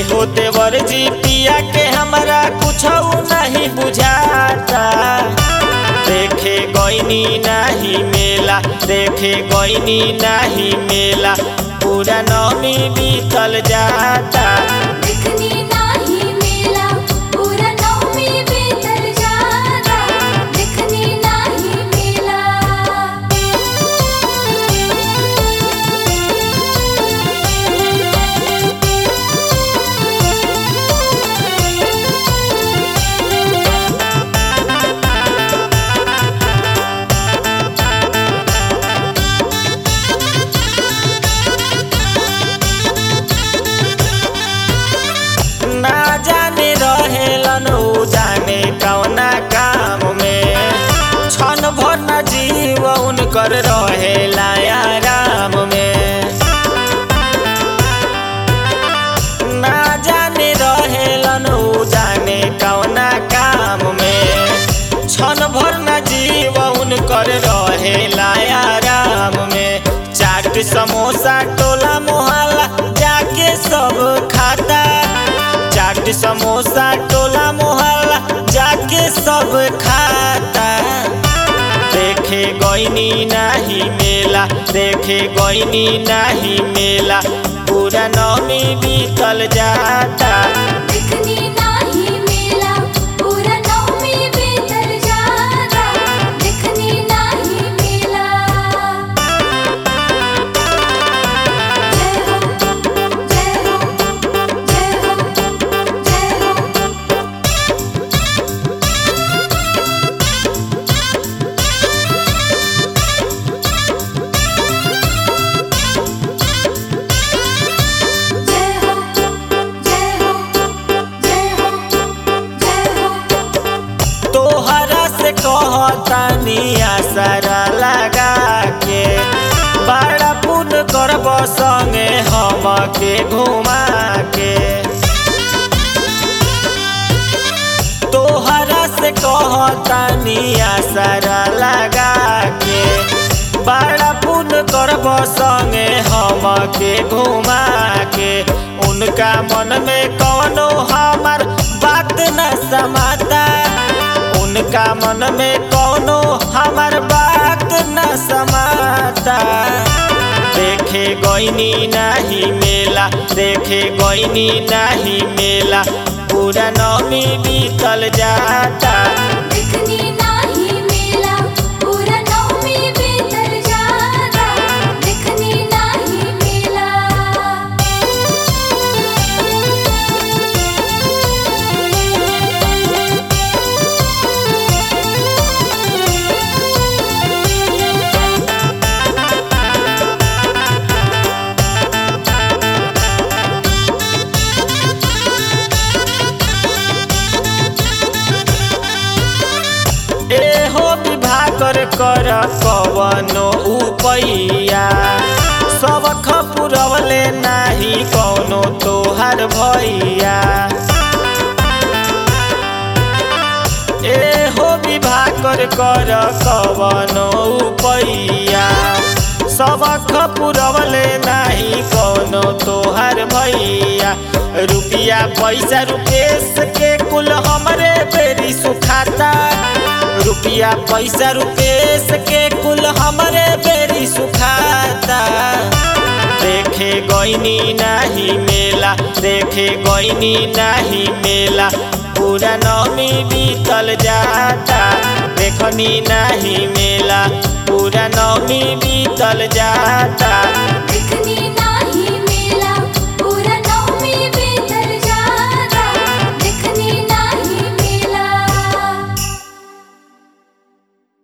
एहो देवर जी पिया के हमरा कुछ नहीं बुझाता देखे गईनी नहीं मेला देखे गईनी नहीं मेला पूरा नौमी बीतल जाता दिखनी नाही मेला पूरा नवमी बीतल जाता दिखनी नाही मेला ना जाने रहेलन उ जाने कौना काम में क्षण भर न जीव उनकर रहेला आराम में ना जाने रहेलन उ जाने कौना काम में क्षण भर न जीव उनकर रहेला आराम में चाट समोसा टोला मोहल्ला जाके सब खाता चाट समोसा टोला मोहल्ला जाके सब खाता देखे गईनी नाही मेला देखे गईनी नाही मेला पूरा नौमी बीतल जाता दिखनी नाही मेला पूरा नवमी बीतल जाता दिखनी नाही मेला जय हो जय हो जय हो जय हो जय हो जय हो जय हो जय हो तोहरा से कहतानी आसरा लगा के बड़ा पुन करब संगे हम के घुमा के तोहरा से कहतानी आसरा लगा के बड़ा पुन करब संगे हम के घुमा के उनका मन में कौनो हमार बात न समाता उनका मन में कौनो हमार बात न समाता देखे गईनी नहीं मेला देखे गईनी नहीं मेला पूरा नौमी बीतल जाता दिखनी नाही मेला पूरा नवमी बीतल जाता दिखनी नाही मेला एहो विवाह कर कर कवनो उपैया सब खपुरवले नाही कौनो तोहार भैया एहो विवाह कर कर कवनो उपैया सब खपुरवले नाही कौनो तोहार भैया रुपिया पैसा रुपेश के कुल हमरे बेरी सुखाता रुपिया पैसा रुपेश के कुल हमरे बेरी सुखाता देखे गईनी नाही मेला देखे गईनी नाही मेला पूरा नौमी बीतल जाता देखनी नाही मेला पूरा नौमी बीतल जाता